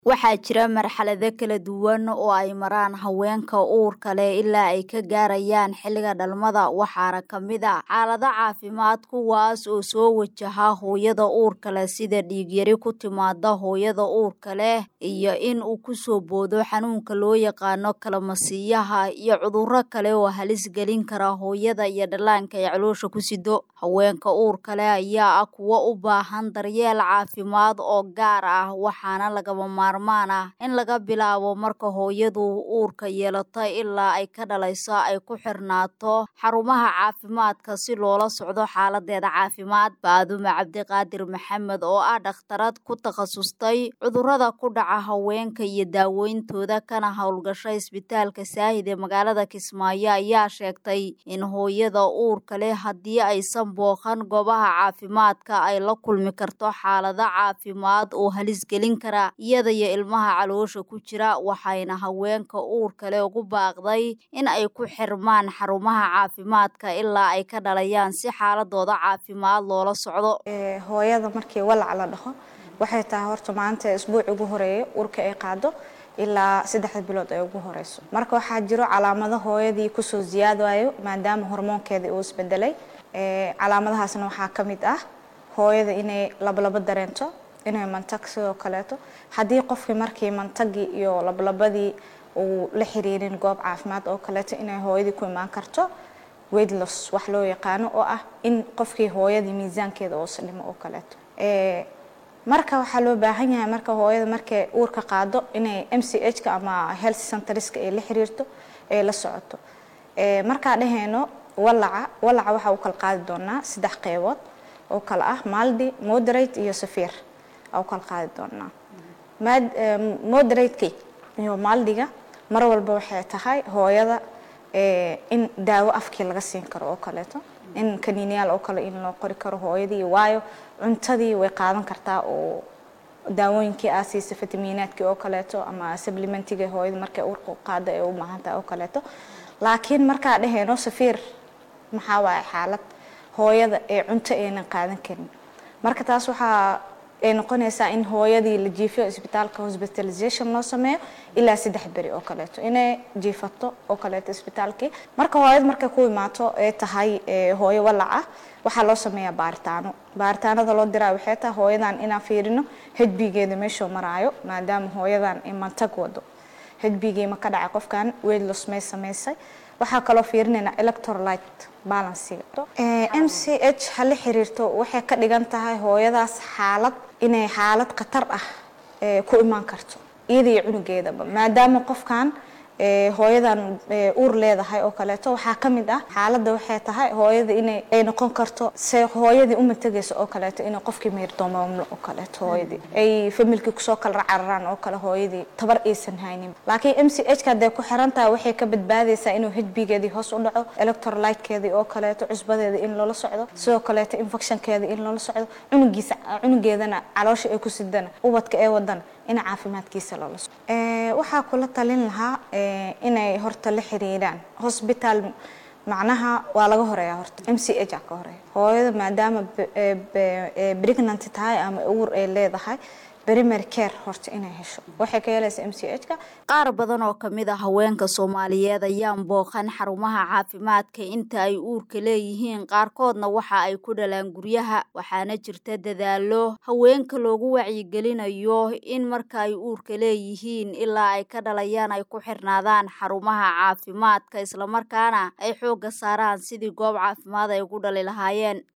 Waxaa jira marxalado kala duwan oo ay maraan haweenka uurka leh ilaa ay ka gaarayaan xilliga dhalmada waxaana ka mid ah xaalado caafimaad kuwaas oo soo wajaha hooyada uurka leh sida dhiig yari ku timaada hooyada uurka leh iyo in uu ku soo boodo xanuunka loo yaqaano kalmasiiyaha iyo cudurro kale oo halis gelin kara hooyada iyo dhallaanka ay caloosha ku sido haweenka uurka leh ayaa ah kuwo u baahan daryeel caafimaad oo gaar ah waxaana lagama maarmaan ah in laga bilaabo marka hooyadu uurka yeelato ilaa ay ka dhalayso ay ku xirnaato xarumaha caafimaadka si loola socdo xaaladeeda caafimaad baadume cabdiqaadir maxamed oo ah dhakhtarad ku takhasustay cudurrada ku dhaca haweenka iyo daaweyntooda kana howlgasha isbitaalka saahid ee magaalada kismaayo ayaa sheegtay in hooyada uurka leh haddii aysan booqan goobaha caafimaadka ay la kulmi karto xaalado caafimaad oo halis gelin kara iyada iyo ilmaha caloosha ku jira waxayna haweenka uurka leh ugu baaqday in ay ku xirmaan xarumaha caafimaadka ilaa ay ka dhalayaan si xaaladooda caafimaad loola socdo hooyada markii walac la dhaho waxay tahay horta maanta isbuuc ugu horeeya urka ay qaado ilaa saddexda bilood ay ugu horeyso marka waxaa jiro calaamado hooyadii kusoo siyaadayo maadaama hormoonkeedii uu isbedelay calaamadahaasna waxaa ka mid ah hooyada inay labalabo dareento inay mantag sidoo kaleeto haddii qofkii markii mantagii iyo labalabadii uu la xiriirin goob caafimaad oo kaleeto inay hooyadii ku imaan karto weydlos wax loo yaqaano oo ah in qofkii hooyadii miisaankeeda oosa dhimo oo kaleeto marka waxaa loo baahan yahay marka hooyada markay uurka qaado inay m c h ka ama health centreska ay la xiriirto ay la socoto markaa dhahayno walaca walaca waxaa u kala qaadi doonaa saddex qeybood oo kale ah maldi moderate iyo safiir u kala qaadi doonaa moderateki iyo maldiga mar walba waxay tahay hooyada in daawo afkii laga siin karo oo kaleeto in kaniiniyaal oo kale in loo qori karo hooyadii waayo cuntadii way qaadan kartaa oo daawooyinkii aa siisa fitamiinaadkii oo kaleeto ama supplementiga hooyada markay uurka qaada ay u baahantahay oo kaleeto laakiin markaa dhahayno safiir maxaa waaye xaalad hooyada ee cunto aynan qaadan karin marka taas waxaa ay noqonaysaa in hooyadii la jiifiyo isbitaalka hospitalization loo sameeyo ilaa saddex beri oo kaleeto inay jiifato oo kaleeto isbitaalkii marka hooyada markay ku imaato ay tahay hooyo walac ah waxaa loo sameeyaa baaritaano baaritaanada loo diraa waxay tahay hooyadan inaan fiirino hbgeeda meeshuu maraayo maadaama hooyadan ay mantag wado hbgii ma ka dhacay qofkan weydlos may samaysay waxaa kaloo fiirinaynaa electrolyte balanciga m c h ha la xiriirto waxay ka dhigan tahay hooyadaas xaalad inay xaalad khatar ah ku imaan karto iyada iyo cunugeedaba maadaama qofkan hooyadan uur leedahay oo kaleeto waxaa ka mid ah xaaladda waxay tahay hooyada inay ay noqon karto se hooyadii uma tegayso oo kaleeto inay qofkii meyrdoomamlo oo kaleeto hooyadii ay familkii kusoo kala cararaan oo kale hooyadii tabar aysan haynin laakiin m c h ka hadday ku xiran tahay waxay ka badbaadaysaa inuu hbgeedii hoos u dhaco electrolytekeedii oo kaleeto cusbadeeda in loola socdo sidoo kaleeto infectionkeeda in loola socdo cunugiisa cunugeedana caloosha ay ku sidana ubadka ee wadana in caafimaadkiisa loola socdo waxaa kula talin lahaa inay horta la xiriiraan hosbitaal macnaha waa laga horeeya horta m c h a ka horeeya hooyada maadaama pregnanty tahay ama uur ay leedahay primary care horta inay hesho waxay ka helaysaa m c h ka qaar badan oo kamid a haweenka soomaaliyeed ayaan booqan xarumaha caafimaadka inta ay uurka leeyihiin qaarkoodna waxa ay ku dhalaan guryaha waxaana jirta dadaalo haweenka loogu wacyigelinayo in marka ay uurka leeyihiin ilaa ay ka dhalayaan ay ku xirnaadaan xarumaha caafimaadka islamarkaana ay xoogga saaraan sidii goob caafimaad ay ugu dhali lahaayeen